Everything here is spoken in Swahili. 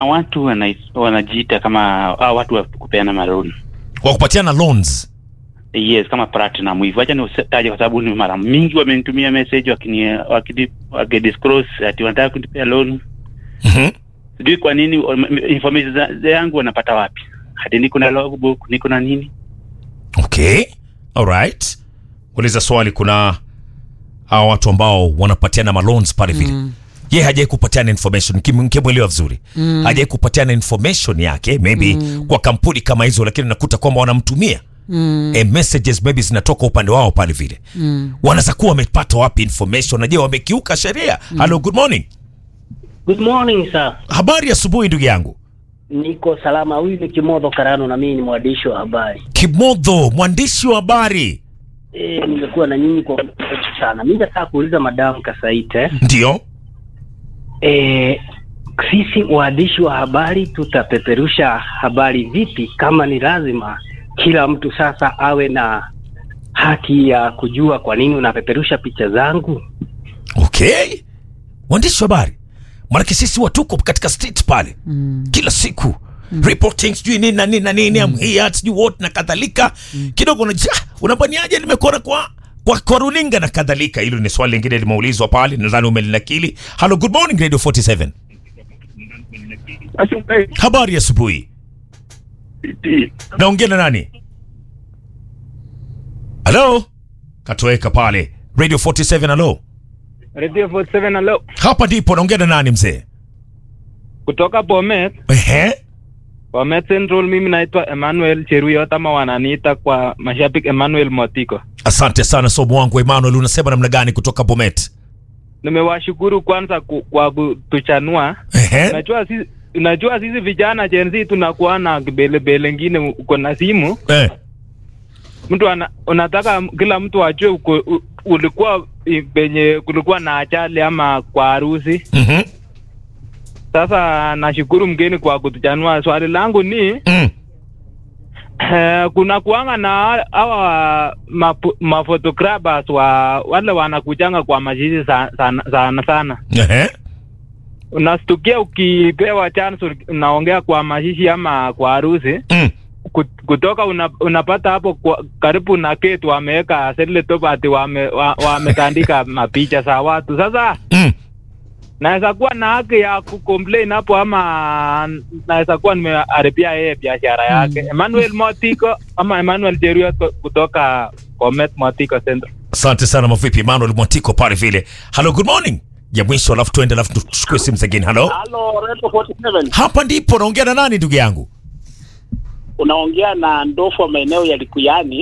watu wana, wanajiita kama hao watu wa kupeana maloni Kwa kupatiana loans. yes kama platinum hivyo acha niutaje kwa sababu ni mara mingi wamenitumia message wakini wakidi wakidisclose ati wanataka kunipea loan Mhm. sijui kwa nini wame- information za- za yangu wanapata wapi hadi niko na logbook niko na nini Okay. All right. Uliza swali kuna hawa watu ambao wanapatiana maloans pale vile. Mm. Ye hajai kupatiana information kim- kimwelewa vizuri mm. hajai kupatiana information yake maybe mm. kwa kampuni kama hizo lakini nakuta kwamba wanamtumia mm. e messages maybe zinatoka upande wao pale vile mm. wanaweza kuwa wamepata wapi information na je wamekiuka sheria mm. hello good morning Good morning sir. habari ya asubuhi ndugu yangu Niko salama. Huyu ni Kimodho Karano na mimi ni mwandishi wa habari. kimodho mwandishi wa habari E, nimekuwa na nyinyi kwa muda mrefu sana. Mimi nataka kuuliza Madam Kasaite. ndio E, sisi waandishi wa habari tutapeperusha habari vipi kama ni lazima kila mtu sasa awe na haki ya kujua kwa nini unapeperusha picha zangu? okay waandishi wa habari maanake sisi watuko katika street pale mm. kila siku mm. reporting sijui nini na nini na nini mm. here sijui what na kadhalika mm. kidogo unajua "Ah, unapaniaje nimekuona kwa kwa, kwa runinga na kadhalika hilo ni swali lingine limeulizwa pale nadhani umelinakili hello good morning radio 47 habari ya asubuhi naongea na nani halo katoweka pale radio 47 halo Radio 47 hello. hapa ndipo naongea na nani mzee Kutoka Bomet, Ehe. Bomet Central mimi naitwa Emmanuel Cheruiyot ama wananiita kwa mashabiki Emmanuel Motiko. asante sana somo wangu emmanuel unasema namna gani kutoka bomet Nimewashukuru kwanza ku, kwa kutuchanua. Ehe. Unajua sisi unajua sisi vijana Gen Z tunakuwa na kibelebele ngine uko na simu. Eh. Mtu ana, unataka kila mtu ajue uko, u, ulikuwa i- penye kulikuwa na ajali ama kwa harusi. Mhm. Sasa nashukuru mgeni kwa kutuchanua. Swali langu ni Mm. Eh, kuna kuanga na hawa mapu- mafotographers wa wale wanakujanga kwa mashishi sana sana, sana, sana. Ehe. Unastukia ukipewa chance unaongea kwa mashishi ama kwa harusi Mm. kut- kutoka una, unapata hapo kwa, karibu na keti wameweka settle top ati wame, wa, wametandika mapicha za watu. Sasa Mm. naweza kuwa na haki ya kucomplain hapo ama naweza kuwa nimeharibia yeye biashara yake. Emmanuel Motiko ama Emmanuel Cheruiyot kutoka Bomet Motiko Central. asante sana mavipi emmanuel mwatiko pale vile hello good morning ya mwisho alafu tuende alafu tuchukue simu zingine halo Halo, Radio 47. hapa ndipo naongea na nani ndugu yangu Unaongea na Ndofo maeneo ya Likuyani.